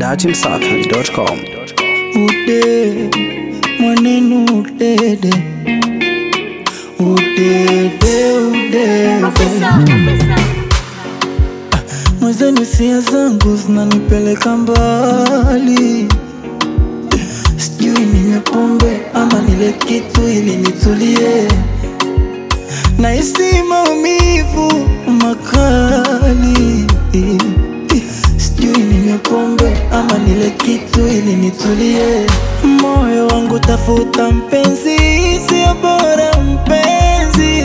dachimsafi.com. Ude mwanenu udede udede udede mwezenu sia zangu zinanipeleka mbali sijui ninywe pombe ama nile kitu ili nitulie nahisi maumivu makali sijui ninywe pombe ama nile kitu ili nitulie moyo wangu tafuta mpenzi sio bora mpenzi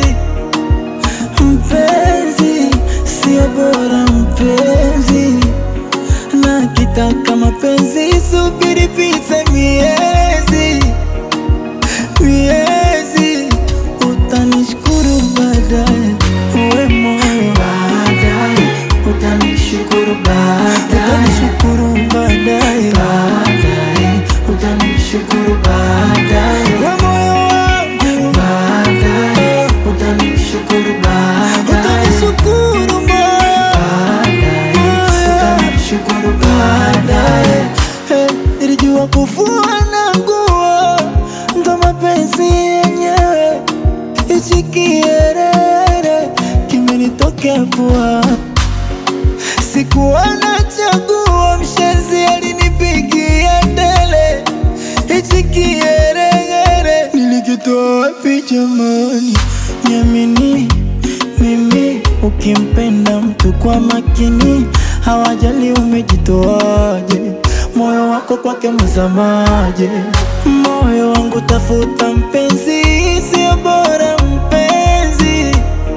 mpenzi sio bora mpenzi na kitaka mapenzi subiri pite miezi miezi utanishukuru baadaye uwe moyo baadaye utanishukuru baadaye utanishukuru baadaye baadaye utanishukuru baadaye uwe moyo wangu baadaye utanishukuru baadaye utanishukuru baadaye utanishukuru baadaye Eh, nilijua kufua na nguo ndo mapenzi yenyewe hichi kierere kimenitokea pua sikuwa na chaguo mshenzi alinipigia tele hichi kieregere nilikitoa wapi jamani niamini mimi ukimpenda mtu kwa makini hawajali umejitoaje moyo wako kwake mzamaje moyo wangu tafuta mpenzi sio bora mpenzi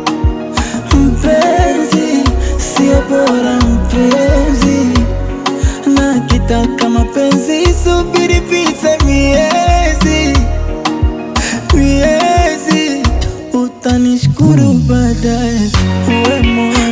mpenzi sio bora mpenzi na kitaka mapenzi subiri pite miezi miezi utanishukuru baadaye uwe moyo